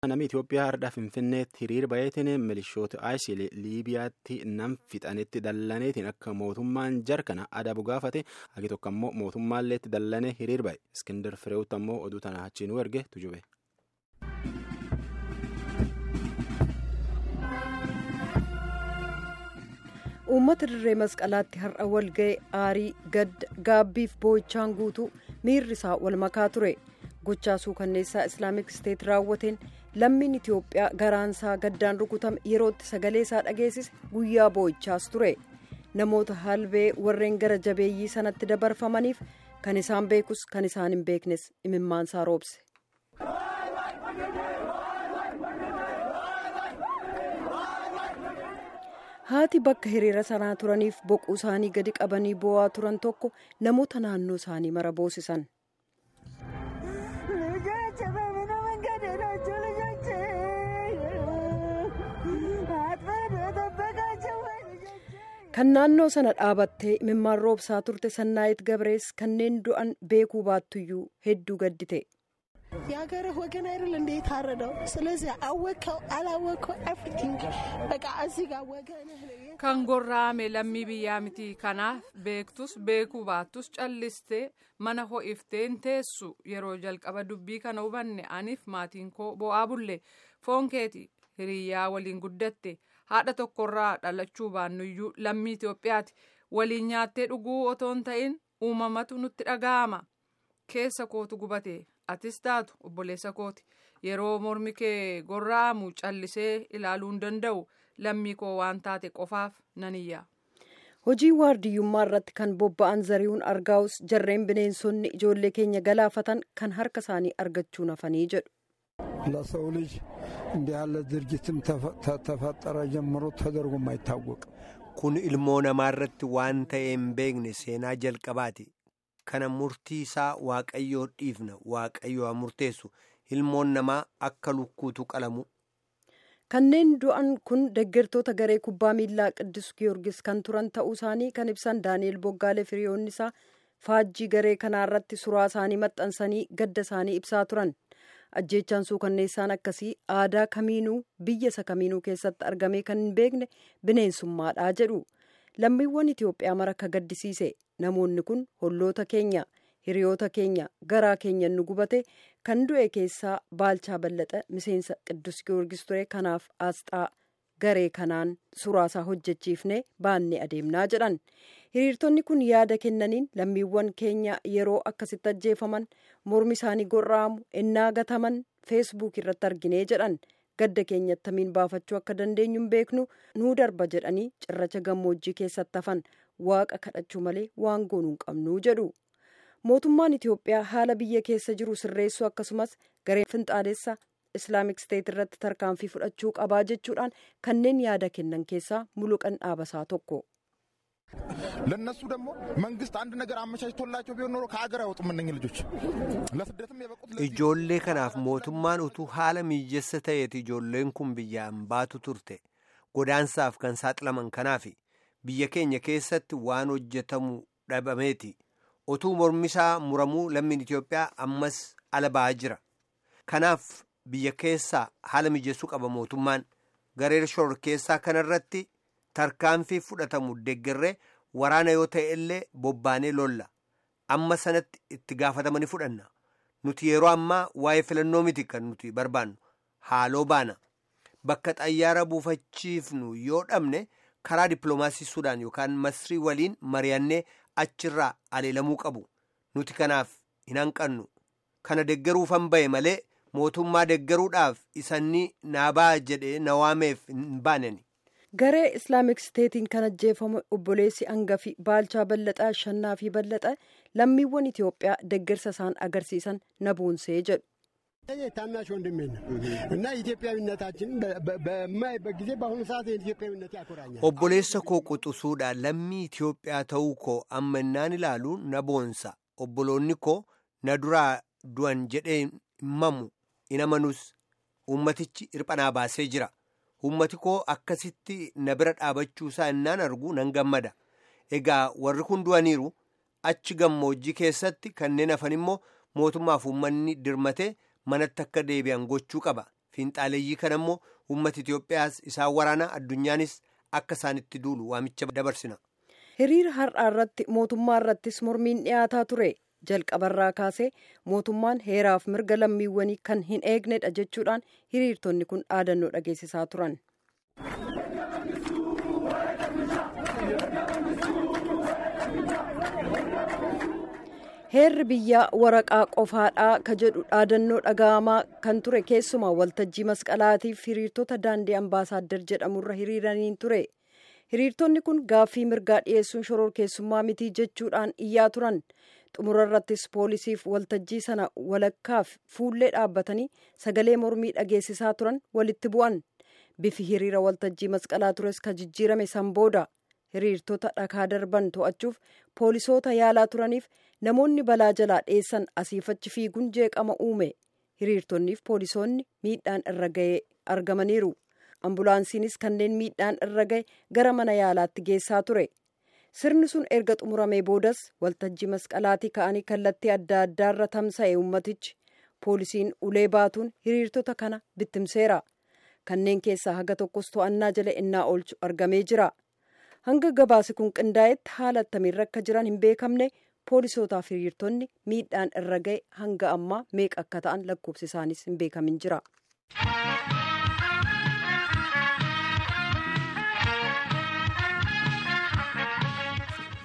Namni Itoophiyaa har'a Finfinneetti hiriira baheetiin milishoota ISIL Liibiyaatti nam fixanitti dallaneetiin akka mootummaan jarkana adabu gaafate hagi tokko ammoo mootummaallee itti dallanee hiriira bahe. Iskindar Fireewutti ammoo oduu tana achiin erge tujube. uummata dirree masqalaatti har'a walga'e aarii gadda gaabbiif boo'ichaan guutuu miirri isaa wal makaa ture gochaa suukanneessaa islaamik isteet raawwateen lammiin itiyoophiyaa garaansaa gaddaan rukutame yerootti sagalee isaa dhageessise guyyaa boo'ichaas ture namoota halbee warreen gara jabeeyyii sanatti dabarfamaniif kan isaan beekus kan isaan hin beeknes imimmaansaa roobse. haati bakka hiriira sanaa turaniif boquu isaanii gadi qabanii boo'aa turan tokko namoota naannoo isaanii mara boosisan. kan naannoo sana dhaabattee imimmaan roobsaa turte sannaayit gabrees kanneen du'an beekuu baattuyyuu hedduu gaddite. የሀገርህ ወገን አይደል እንደ የታረደው ስለዚህ አወቀው አላወቀው ኤቭሪቲንግ በቃ እዚህ ጋር ወገንህ kan gorra'ame lammii biyyaa miti kanaaf beektus beekuu baattus callistee mana ho'ifteen teessu yeroo jalqaba dubbii kana hubanne aniif maatiin koo bo'aa bulle foon keeti hiriyyaa waliin guddatte haadha tokkorraa dhalachuu baannuyyuu lammii Itoophiyaati waliin nyaattee dhuguu otoo hin ta'in uumamatu nutti dhaga'ama keessa kootu gubate atis taatu obboleessa kooti yeroo mormi kee gorra'amu callisee ilaaluu hin danda'u lammii koo waan taate qofaaf nan iyya. hojii waardiyyummaa irratti kan bobba'an zari'uun argaa'us jarreen bineensonni ijoollee keenya galaafatan kan harka isaanii argachuu nafanii jedhu. ለሰው ልጅ እንዲህ ያለ ድርጊትም ተፈጠረ ጀምሮ ተደርጎም አይታወቅም። kun ilmoo namaarratti waan ta'e hin beekne seenaa jalqabaati. kana murtii isaa waaqayyoo dhiifna waaqayyoo haa murteessu ilmoon namaa akka lukkuutu qalamu. kanneen du'an kun deeggartoota garee kubbaa miilaa qiddus giyoorgis kan turan ta'uu isaanii kan ibsan daani'el boggaalee firiyoonni isaa faajjii garee kanaarratti suraa isaanii maxxansanii gadda isaanii ibsaa turan ajjeechaan suukanneessaan akkasii aadaa kamiinuu biyya isa kamiinuu keessatti argamee kan hin beekne bineensummaadhaa jedhu lammiiwwan itiyoophiyaa mara akka gaddisiise namoonni kun holloota keenya hiriyoota keenya garaa keenya nu gubate kan du'e keessaa baalchaa ballaxa miseensa qiddus giyoorgis ture kanaaf aasxaa garee kanaan suraasaa hojjechiifne baannee adeemnaa jedhan hiriirtonni kun yaada kennaniin lammiiwwan keenya yeroo akkasitti ajjeefaman mormi isaanii gorra'amu ennaa gataman feesbuuk irratti arginee jedhan gadda keenya attamiin baafachuu akka dandeenyu hin beeknu nuu darba jedhanii cirracha gammoojjii keessatti hafan waaqa kadhachuu malee waan goonuu hin qabnuu jedhu mootummaan itiyoophiyaa haala biyya keessa jiru sirreessuu akkasumas garee finxaalessa islaamik steet irratti tarkaanfii fudhachuu qabaa jechuudhaan kanneen yaada kennan keessaa muluqan dhaabasaa tokko. ለእነሱ ደግሞ መንግስት አንድ ነገር አመቻችቶላቸው ቢሆን ኖሮ ከአገር አይወጡም እነኝህ ልጆች ለስደትም የበቁት ijoollee kanaaf mootummaan utuu haala mijeessa ta'eeti ijoolleen kun biyyaan baatu turte godaansaaf kan saaxilaman kanaaf biyya keenya keessatti waan hojjetamu dhabameeti utuu mormisaa muramuu lammiin Itoophiyaa ammas ala ba'aa jira kanaaf biyya keessaa haala mijeessuu qaba mootummaan garee shororkeessaa kanarratti tarkaanfii fudhatamu deeggarree waraana yoo ta'e illee bobbaanee lolla amma sanatti itti gaafatamanii fudhanna nuti yeroo ammaa waa'ee filannoo miti kan nuti barbaannu haaloo baana bakka xayyaara buufachiifnu yoo dhabne karaa dippiloomaasii sudaan yookaan masrii waliin mari'annee achirraa aleelamuu qabu nuti kanaaf hin hanqannu kana deeggaruufan bahe malee mootummaa deeggaruudhaaf isanni naabaa jedhee na waameef hin baaneni. garee islaamik steetiin kan ajjeefame obboleessi hangafi baalchaa ballaxaa shannaa fi ballaxa lammiiwwan itiyoophiyaa deeggarsa isaan agarsiisan na boonsee jedhu. ታናሽ ወንድሜ ነው እና ኢትዮጵያዊነታችን በማይበት ጊዜ በአሁኑ ሰዓት ኢትዮጵያዊነት ያኮራኛል። obboleessa koo quxusuudha lammii Itoophiyaa ta'uu koo amma innaan ilaalu na boonsa obboloonni koo na duraa du'an jedhee himamu hin amanus ummatichi hirphanaa baasee jira. ummati koo akkasitti na bira dhaabachuusaa innaan argu nan gammada egaa warri kun du'aniiru achi gammoojjii keessatti kanneen hafan immoo mootummaaf uummanni dirmatee manatti akka deebi'an gochuu qaba fiinxaaleeyyii kana immoo uummata Itoophiyaas isaan waraana addunyaanis akka isaanitti duulu waamicha dabarsina. hiriira har'aa irratti mootummaa irrattis mormiin dhiyaataa ture jalqabarraa kaasee mootummaan heeraaf mirga lammiiwwanii kan hin eegnedha jechuudhaan hiriirtonni kun dhaadannoo dhageessisaa turan. heerri biyyaa waraqaa qofaadhaa ka jedhu dhaadannoo dhaga'amaa kan ture keessumaa waltajjii masqalaatiif hiriirtota daandii ambaasaaddar jedhamurra hiriiraniin ture hiriirtonni kun gaaffii mirgaa dhiyeessuun shororkeessummaa mitii jechuudhaan iyyaa turan xumura irrattis poolisiif waltajjii sana walakkaaf fuullee dhaabbatanii sagalee mormii dhageessisaa turan walitti bu'an bifi hiriira waltajjii masqalaa tures ka jijjiirame san booda hiriirtota dhakaa darban to'achuuf poolisoota yaalaa turaniif namoonni balaa jalaa dheessan asiifachi fiiguun jeeqama uume hiriirtonniif poolisoonni miidhaan irra ga'ee argamaniiru ambulaansiinis kanneen miidhaan irra ga'e gara mana yaalaatti geessaa ture sirni sun erga xumuramee boodas waltajjii masqalaatii ka'anii kallattii adda addaarra tamsa'e ummatichi poolisiin ulee baatuun hiriirtota kana bittimseera kanneen keessaa haga tokkos to'annaa jala innaa oolchu argamee jira hanga gabaasi kun qindaa'etti haala attamiirra akka jiran hin beekamne poolisootaaf hiriirtonni miidhaan irra ga'e hanga ammaa meeqa akka ta'an lakkoofsi isaanis hin beekamin jira.